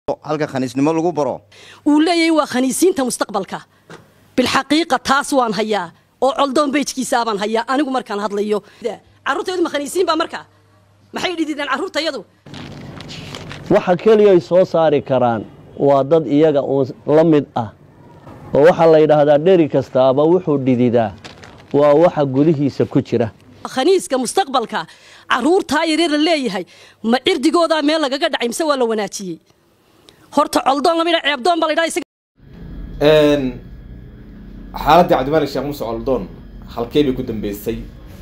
halka khaniisnimo lagu baro uu leeyahay waa khaniisiinta mustaqbalka bilxaqiiqa taas waan hayaa oo coldoon beyjkiisaabaan hayaa anigu markaan hadlayo carruurtaydu ma khaniisiin baa markaa maxay dhidideen carruurtayadu waxa keliya ay soo saari karaan waa dad iyaga uun la mid ah oo waxaa la yidhaahdaa dheri kastaaba wuxuu dhididaa waa waxa gudihiisa ku jira khaniiska mustaqbalka carruurtaa yaryar la leeyahay ma cirdigoodaa meel lagaga dhacay mise waa la wanaajiyey horta coldoon lama yidha ceebdoon baa la yidhaha isaga xaaladdii cabdimalik sheekh muuse coldoon halkee bay ku dambeysay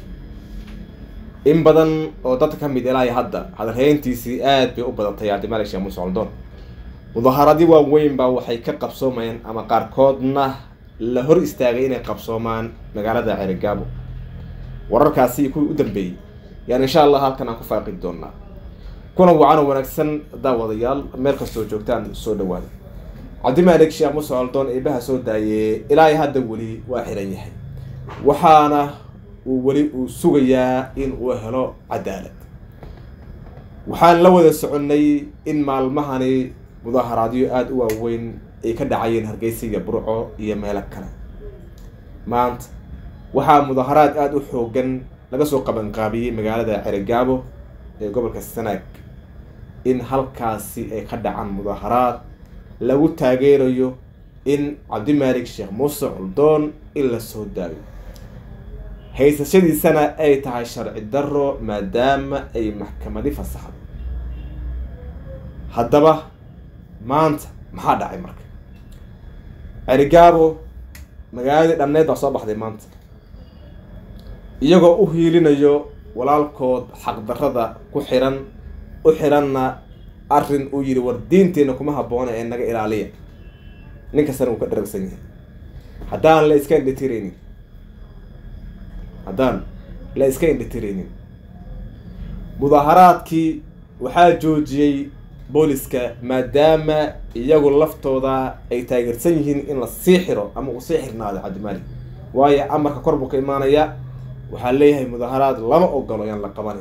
in badan oo dadka ka mid ilaahay hadda hadalhayntiisii aad bay u badatay cabdimalik sheekh muuse coldoon mudahaaradii waaweyn baa waxay ka qabsoomayeen ama qaarkoodna la hor istaagay inay qabsoomaan magaalada ceerigaabo wararkaasi kuwii u dambeeyey yaan insha allah halkan aan ku faaqi doonaa kuna wacan oo wanaagsan daawadayaal meel kastoo joogtaan soo dhawaada cabdimalik sheekh muuse coldoon eebaha soo daayee ilaahay hadda weli waa xiran yahay waxaana uu weli uu sugayaa in uu helo cadaalad waxaan la wada soconnay in maalmahani mudaaharaadyo aada u waaweyn ay ka dhacayeen hargeysa iyo burco iyo meelo kale maanta waxaa mudaaharaad aada u xoogan laga soo qabanqaabiyey magaalada cerigaabo ee gobolka sanaag in halkaasi ay ka dhacaan mudaaharaad lagu taageerayo in cabdimalik sheekh muuse coldoon in la soo daayo haysashadiisana ay tahay sharci daro maadaama ay maxkamadi fasaxdo haddaba maanta maxaa dhacay marka cerigaabo magaaladii dhamneed baa soo baxday maanta iyagoo u hiilinayo walaalkood xaqdarrada ku xiran u xiranna arrin uu yidhi war diinteenna kuma habboona ee naga ilaaliya nin kastana uu ka dharagsan yahay haddaan la iska indhitiraynin haddaan la iska indhitiraynin mudaaharaadkii waxaa joojiyey booliska maadaama iyagu laftooda ay taageersan yihiin in la sii xiro ama uu sii xirnaado cabdimalik waayo amarka kor buu ka imaanaya waxaa leeyahay mudaaharaad lama ogolo yaan la qabanin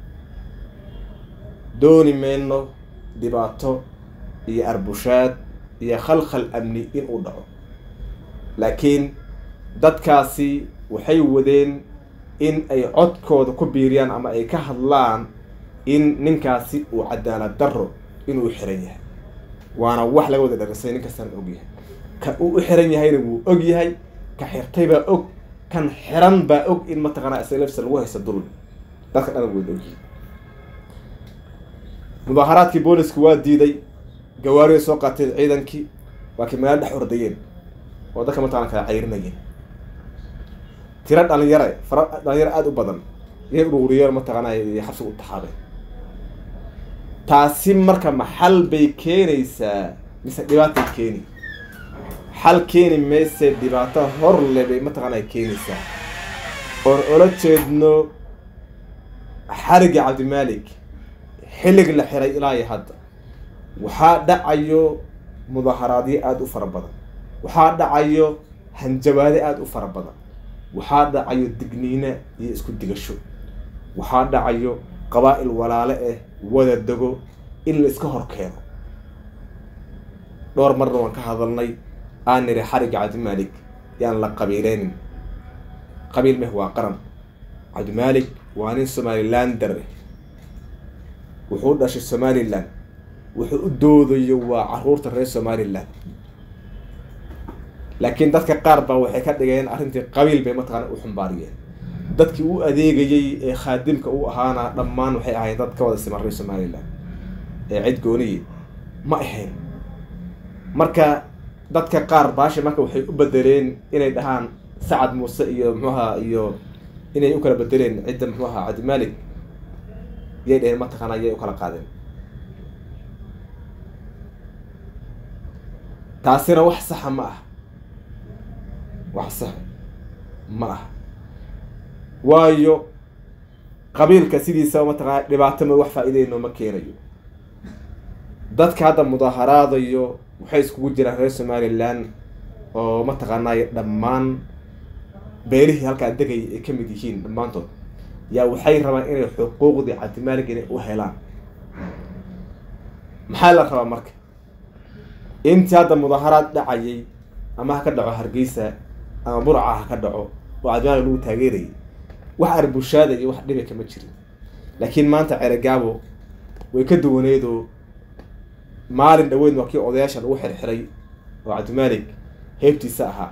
dooni mayno dhibaato iyo arbushaad iyo khalkhal amni in uu dhaco laakiin dadkaasi waxay wadeen in ay codkooda ku biiriyaan ama ay ka hadlaan in ninkaasi uu cadaalad darro inuu xiran yahay waana wax laga wada dharisay nin kastaan og yahay ka uu u xiran yahayna wuu og yahay ka xirtay baa og kan xiran baa og in mataqaanaa islafsa lagu haysto dulmi dadka dhan wada ogyihin mudaaharaadkii boolisku waa diiday gawaariday soo qaateen ciidankii waa kii magaalo dhex ordayeen oo dadka mataqana kala cayrinayeen tiro dhalinyare fara dhalinyaro aada u badan iyay ururiyeen mataqaana xabsiga u taxaabeen taasi marka maxal bay keenaysaa mise dhibaatay keeni xal keeni mayse dhibaato horle bay mataqaana keenaysaa oon ola jeedno xarigii cabdimalik xillig la xiray ilaa iyo hadda waxaa dhacayo mudaaharaadyo aada u fara badan waxaa dhacayo hanjabaade aada u fara badan waxaa dhacayo digniine iyo isku digasho waxaa dhacayo qabaa-il walaale ah wada dego in la iska hor keeno dhowr marna waan ka hadalnay aan niri xarigga cabdimalik yaan la qabiileynin qabiil meh waa qaran cabdimalik waa nin somalilander ah wuxuu u dhashay somalilan wuxuu u doodayo waa caruurta reer somalilan laakiin dadka qaar baa waxay ka dhigeen arrintii qabiil bay mataqaana u xumbaariyeen dadkii u adeegayey ee khaadimka u ahaana dhammaan waxay ahayd dad ka wada siman reer somalilan ee cid gooniye ma ahayn marka dadka qaar baasha marka waxay u bedeleen inay dhahaan sacad muuse iyo muxuaha iyo inay u kala bedeleen cidda muxuu ahaa cabdimalik yay dhaheen mataqaana yay u kala qaadeen taasina wax saxa ma ah wax saxa ma ah waayo qabiilka sidiisaba mataqaana dhibaato ma wax faa-ideyno ma keenayo dadka hadda mudaaharaadayo waxay iskugu jiraan reer somalilan oo mataqaanay dhammaan beelihii halkaa degaya ay ka mid yihiin dhammaantood yaa waxay rabaan inay xuquuqdii cabdimaalig inay u helaan maxaa la rabaa marka intii hadda mudaharaad dhacayay ama ha ka dhaco hargeysa ama burca ha ka dhaco oo cadmaali lagu taageerayay wax arbushaada iyo wax dhibi kama jirin laakiin maanta ceregaabo way ka duwaneedoo maalin dhaweyn waa kii odayaasha lagu xirxiray oo cabdimaalig heybtiisa ahaa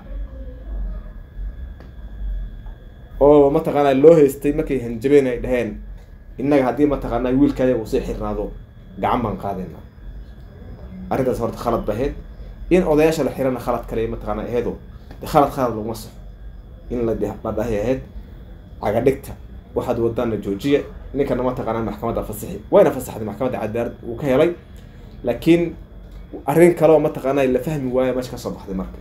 oo mataqaanaa loo haystay markay hanjabeen ay dhaheen innaga haddii mataqaanaa wiilkaya uu sii xirnaado gacan baan qaadayna arrintaas horta khalad ba ahayd in odayaasha la xirana khalad kale mataqaanaa aheedo de khalad khalad laguma saxo in la la dhahay ahayd cagadhigta waxaad wadaana joojiya ninkana mataqaanaa maxkamadda fasixi wayna fasaxday maxkamadda cadaalad uu ka helay laakiin arrin kale oo mataqaanaa la fahmi waaya meesha kasoo baxday marka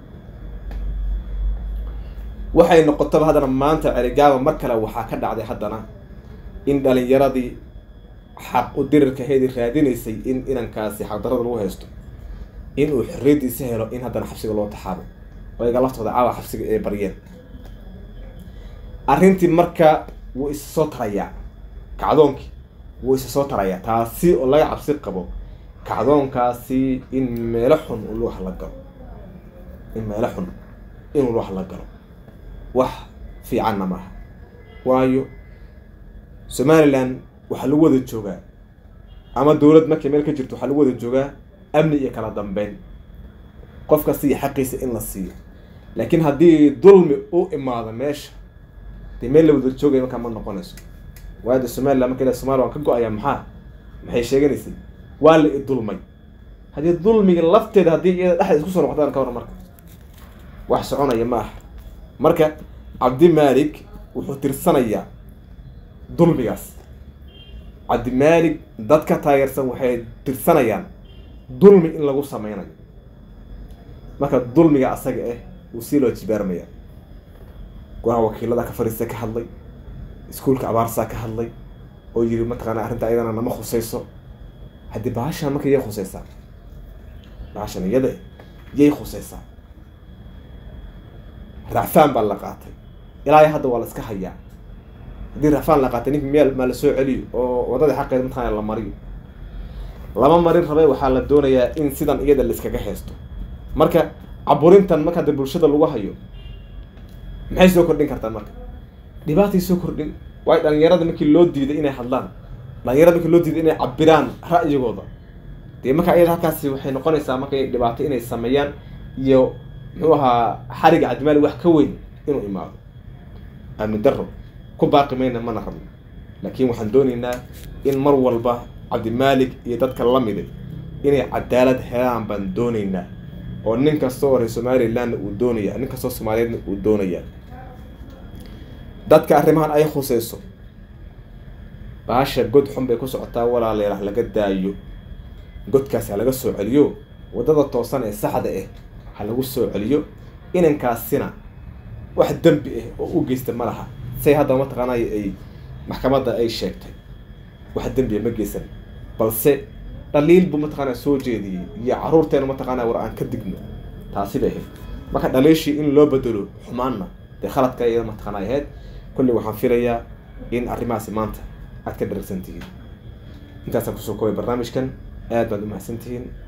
waxay noqotaba haddana maanta celigaaba mar kale waxaa ka dhacday haddana in dhalinyaradii xaq u dirirka heedi raadinaysay in inankaasi xaqdarada lagu haysto in uu xorriyaddiisa helo in haddana xabsiga loo taxaabo oo iga laftooda caawa xabsiga ay baryeen arrintii marka wuu isa soo tarayaa kacdoonkii wuu isa soo tarayaa taasi oo laga cabsi qabo kacdoonkaasi in meelo xun uu lugaha la galo in meelo xun inuu lugaha la galo wax fiicanna maaha waayo somalilan waxaa lagu wada joogaa ama dowlad markay meel ka jirto waxaa lagu wada joogaa amni iyo kala dambeyn qof kasta iyo xaqiisa in la siiyo laakiin haddii dulmi u imaado meesha dee meel la wada joogaya markaa ma noqonayso waayo de somalilan marka ila somalia waan ka go-aya maxaa maxay sheeganaysay waa la i dulmay haddii dulmiga lafteeda haddii iyada dhexda isku soo noqdaan ka waran marka wax soconaya ma aha marka cabdimaalik wuxuu tirsanayaa dulmigaas cabdimaalik dadka taageersan waxay tirsanayaan dulmi in lagu sameynayo marka dulmiga asaga ah wuu sii loo jibaarmaya go-aha wakiilada ka fariista ka hadlay iskuulka abaarsaa ka hadlay oo yiri mataqaana arrinta ayadana nama khusayso haddii bahashan marka yay khusaysaa bahashan iyada yay khusaysaa racfaan baa la qaatay ilaa hadda waa la iska hayaa haddii racfaan la qaatay ninka meel maa la soo celiyo oo waddadii xaqeeda mataqaana la mariyo lama marin rabay waxaa la doonayaa in sidan iyada la iskaga haysto marka caburintan marka hadda bulshada lagu hayo maxay soo kordhin kartaa marka dhibaatay soo kordhin waayo dhalinyarada markii loo diiday inay hadlaan dhalinyarada markii loo diiday inay cabiraan ra'yigooda dee marka iyada halkaasi waxay noqonaysaa markay dhibaato inay sameeyaan iyo muxuu ahaa xariga cabdimaali wax ka weyn inuu imaado amni daro ku baaqi mayna mana rabno laakiin waxaan doonaynaa in mar walba cabdimaalik iyo dadka lamida inay cadaalad helaan baan doonaynaa oo nin kasta oo reer somalilandna uu doonaya nin kastoo soomaaliyeedna uu doonaya dadka arrimahan ay khuseyso baasha god xun bay ku socotaa walaaleelah laga daayo godkaasi ha laga soo celiyo waddada toosan ee saxda ah ha lagu soo celiyo inankaasina wax dembi ah oo u geysta ma laha say hadda mataqaanay ay maxkamadda ay sheegtay wax dembiya ma geysan balse dhaliil buu mataqaanaa soo jeediyey iyo caruurteena mataqaanaa war aan ka digno taasi bay ahayd marka dhaliishii in loo bedelo xumaanna dee khaladka iyada mataqaana ay ahayd kolley waxaan filayaa in arrimahaasi maanta aad ka dharagsan tihiin intaasaan kusoo koobay barnaamijkan aad baad u mahadsan tihiin